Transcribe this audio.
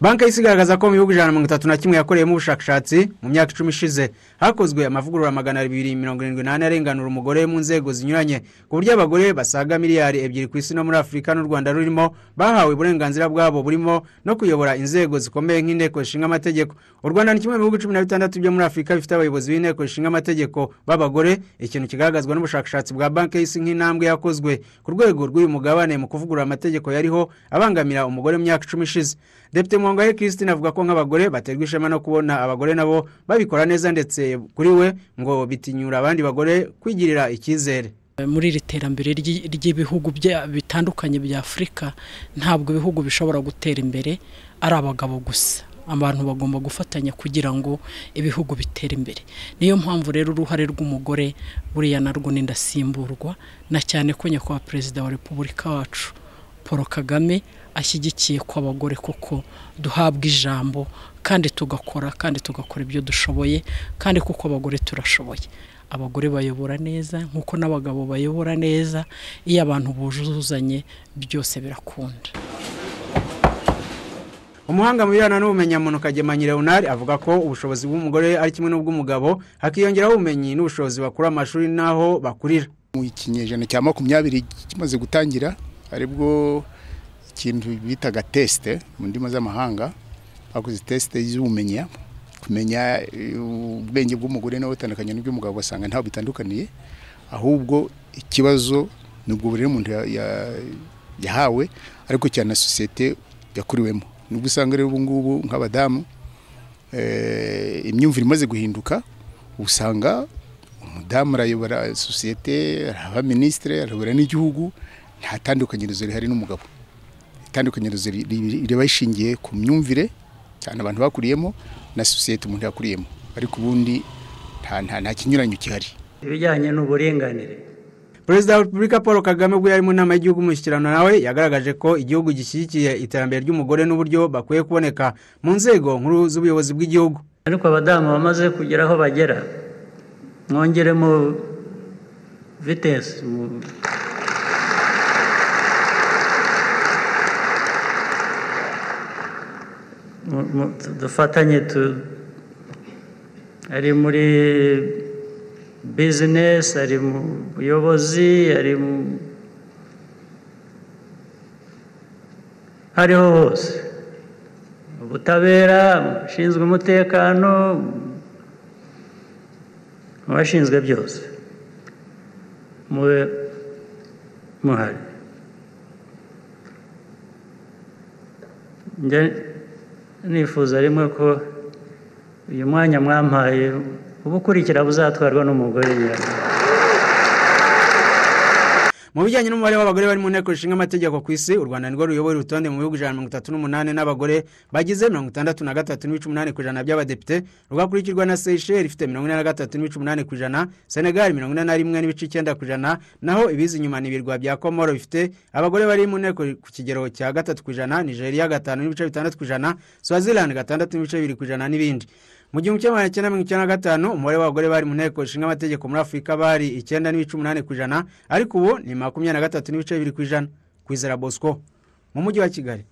banki y'isi igaragaza ko mu bihugu ijana na mirongo itatu na kimwe yakoreyemo ubushakashatsi mu myaka icumi ishize hakozwe amavugurura magana abiri mirongo irindwi n'ane arenganura umugore mu nzego zinyuranye ku buryo abagore basaga miliyari ebyiri ku isi no muri afurika n'u rwanda rurimo bahawe uburenganzira bwabo burimo no kuyobora inzego zikomeye nk'inteko zishinga amategeko u rwanda ni kimwe mu bihugu cumi na bitandatu byo muri afurika bifite abayobozi b'inteko zishinga amategeko b'abagore ikintu kigaragazwa n'ubushakashatsi bwa banki y'isi nk'intambwe yakozwe ku rwego rw'uyu mugabane mu kuvugurura amategeko yariho abangamira umugore mu myaka icumi ishize depite mwongwaye christine avuga ko nk'abagore baterwa ishema no kubona abagore nabo babikora neza ndetse kuri we ngo bitinyura abandi bagore kwigirira icyizere muri iri terambere ry'ibihugu bitandukanye bya afurika ntabwo ibihugu bishobora gutera imbere ari abagabo gusa abantu bagomba gufatanya kugira ngo ibihugu bitere imbere niyo mpamvu rero uruhare rw'umugore buriya narwo n'indasimburwa na cyane ko nyakubahwa perezida wa repubulika wacu paul kagame ashyigikiye ko abagore koko duhabwa ijambo kandi tugakora kandi tugakora ibyo dushoboye kandi kuko abagore turashoboye abagore bayobora neza nk'uko n'abagabo bayobora neza iyo abantu bujuzanye byose birakunda umuhanga mu bijyana n'ubumenyamuntu kagemanya leonard avuga ko ubushobozi bw'umugore ari kimwe n'ubw'umugabo hakiyongeraho ubumenyi n'ubushobozi bakura amashuri n'aho bakurira mu ikinyejana cya makumyabiri kimaze gutangira aribwo ikintu bitaga tesite mu ndimi z'amahanga bakoze tesite y'ubumenya kumenya ubwenge bw'umugore nawe butandukanye n'ubw'umugabo ugasanga ntaho bitandukaniye ahubwo ikibazo ni ubwo buri muntu yahawe ariko cyane na sosiyete yakuriwemo nubwo usanga rero ubu ngubu nk'abadamu imyumvire imaze guhinduka usanga umudamu arayobora sosiyete araba minisitire arayobora n'igihugu nta tandukanyirizo rihari n'umugabo itandukanyirizo riba rishingiye ku myumvire cyane abantu bakuriyemo na sosiyete umuntu yakuriyemo ariko ubundi nta kinyuranyo gihari ibijyanye n'uburinganire perezida wa repubulika paul kagame ubwo yari mu nama y'igihugu mushyikirano nawe yagaragaje ko igihugu gishyigikiye iterambere ry'umugore n'uburyo bakwiye kuboneka mu nzego nkuru z'ubuyobozi bw'igihugu ariko abadamu bamaze kugera aho bagera mwongeremo vitesi dufatanye ari muri bizinesi ari mu buyobozi ari mu hariho hose ubutabera abashinzwe umutekano abashinzwe byose mube muhari nifuza rimwe ko uyu mwanya mwampaye ubukurikira buzatwarwa n'umugore nyirayo mu bijyanye n'umubare w'abagore bari mu nteko zishinga amategeko ku isi u rwanda nirwo ruyobora urutonde mu bihugu ijana na mirongo itatu n'umunani n'abagore bagize mirongo itandatu na gatatu n'ibice umunani ku ijana by'abadepite rugakurikirwa na seyisheri ifite mirongo ine na gatatu n'ibice umunani ku ijana senegali mirongo ine na rimwe n'ibice icyenda ku ijana naho ibiza inyuma ni ibirwa bya komoro bifite abagore bari mu nteko ku kigero cya gatatu ku ijana nigeria gatanu n'ibice bitandatu ku ijana swazilandi gatandatu n'ibice bibiri ku ijana n'ibindi mu gihumbi kimwe magana cyenda mirongo icyenda na gatanu umubare w'abagore bari mu nteko ishinga amategeko muri afurika bari icyenda n'ibice umunani ku ijana ariko ubu ni makumyabiri na gatatu n'ibice bibiri ku ijana ku izera bosco mu mujyi wa kigali